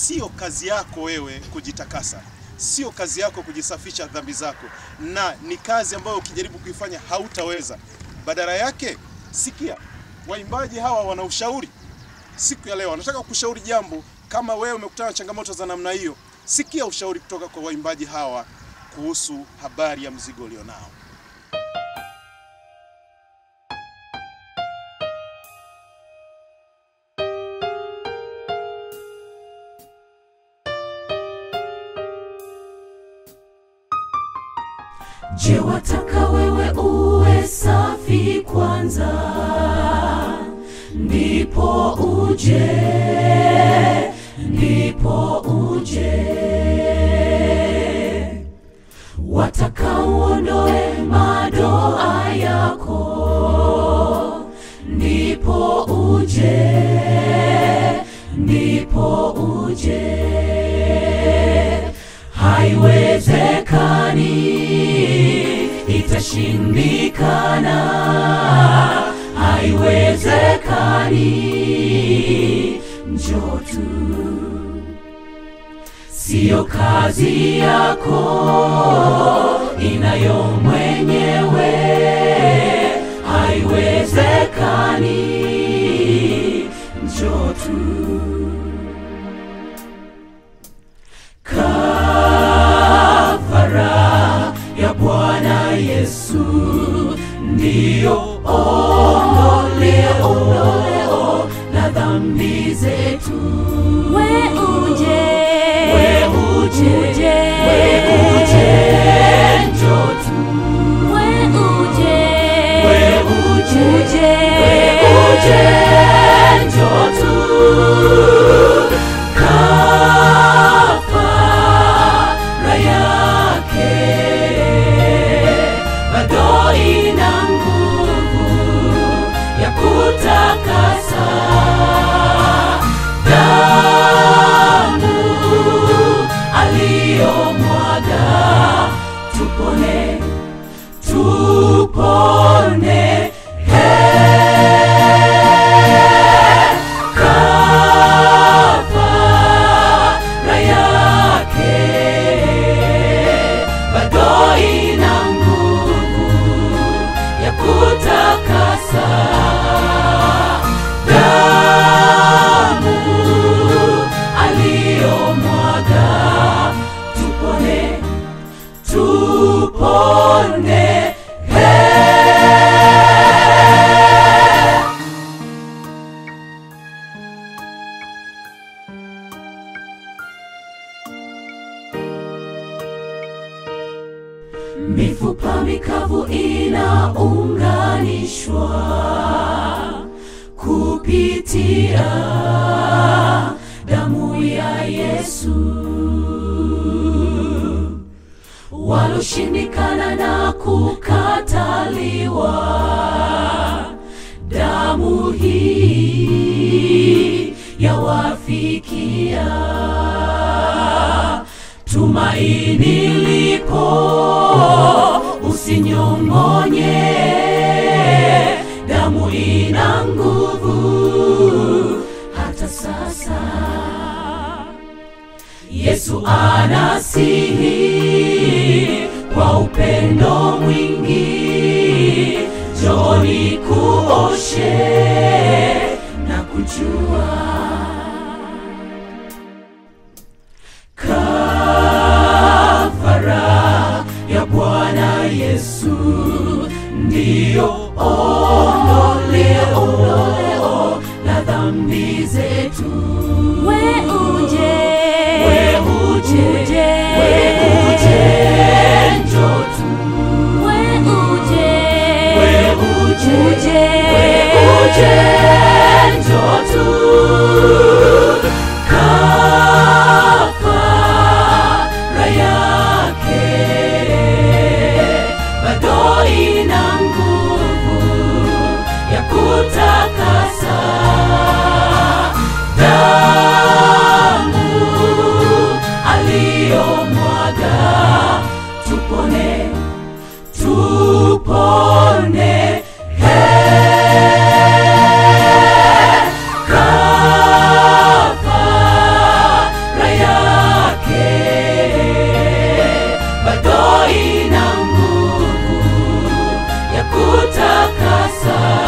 sio kazi yako wewe kujitakasa, sio kazi yako kujisafisha dhambi zako, na ni kazi ambayo ukijaribu kuifanya hautaweza. Badala yake, sikia, waimbaji hawa wana ushauri siku ya leo. Wanataka kushauri jambo. Kama wewe umekutana na changamoto za namna hiyo, sikia ushauri kutoka kwa waimbaji hawa kuhusu habari ya mzigo ulionao. Je, wataka wewe uwe safi kwanza, ndipo uje, ndipo uje. Wataka uondoe madoa yako, ndipo uje, ndipo uje. Haiwezekani, itashindikana. Haiwezekani, njoo tu. Siyo kazi yako, inayo mwenyewe. Haiwezekani, njoo tu. Kafara ya Bwana Yesu ndiyo ondoleo, ondoleo la dhambi zetu. We uje, We uje, uje, we uje, njoo tu. we uje, We uje, uje, we uje, njoo tu. Kafara yake bado ina nguvu ya kutakasa. Damu aliyomwaga, tupone, tupone. Kafara yake bado ina nguvu ya kutakasa. Damu aliyomwaga, tupone, tupone. Mifupa mikavu inaunganishwa kupitia damu ya Yesu. Waloshindikana na kukataliwa, damu hii yawafikia tumaini lipo, usinyong'onye. Damu ina nguvu hata sasa. Yesu anasihi kwa upendo mwingi, njoni kuoshe na kujua Kafara ya Bwana Yesu ndiyo ondoleo, ondoleo la dhambi zetu. we uje, We uje, uje, we uje, njoo tu. we uje, We uje, uje, we uje, njoo tu. kujitakasa